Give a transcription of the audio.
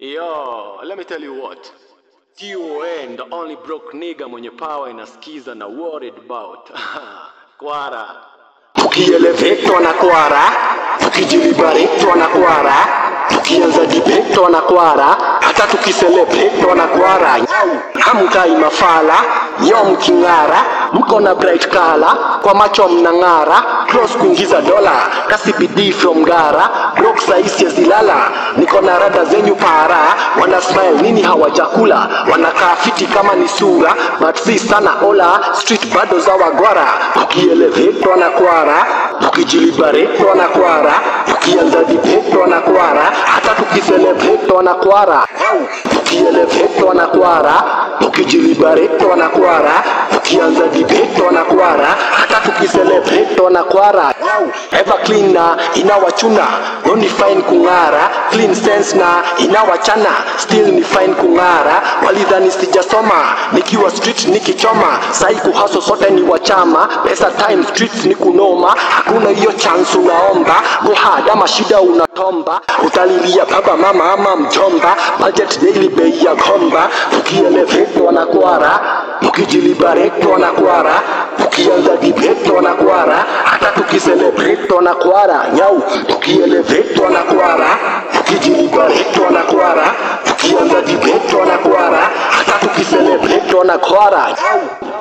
Yo, let me tell you what. TON, the only broke nigga mwenye power inasikiza na worried about. Kwara. tukielevetwa na kwara tukijilibaretwa na kwara tukianza dibetwa na kwara hata tukiselebrate na kwara nyau hamkai mafala nyo mking'ara mko na bright color kwa macho mnang'ara close kuingiza dola kasi bidii from gara brok saisi ya zilala niko na rada zenyu para wana smile nini hawajakula wanakaa fiti kama ni sura but si sana ola street bado za wagwara tukielevetwa na kwara tukijilibaretwa na kwara tukianza dibetwa na kwara hata tukiselevetwa na kwara tukielevetwa na kwara tukijilibaretwa na kwara tukianza dibetwa na kwara hata tukiselevetwa na kwara ever clean na inawachuna no ni fine kung'ara clean sense na inawachana still ni fine kung'ara walidhani sijasoma nikiwa street nikichoma sai kuhaso sote ni wachama pesa time streets ni kunoma hakuna hiyo chance unaomba go hard ama shida unatomba utalilia baba mama ama mjomba budget daily bei ya gomba tukielevetwa na kwara tukijilibaretwa na kwara tukianza dibetwa na kwara hata tukiselebrate na kwara nyau tukielevetwa na kwara tukijilibaretwa na kwara tukianza dibetwa na kwara hata tukiselebrate na kwara nyau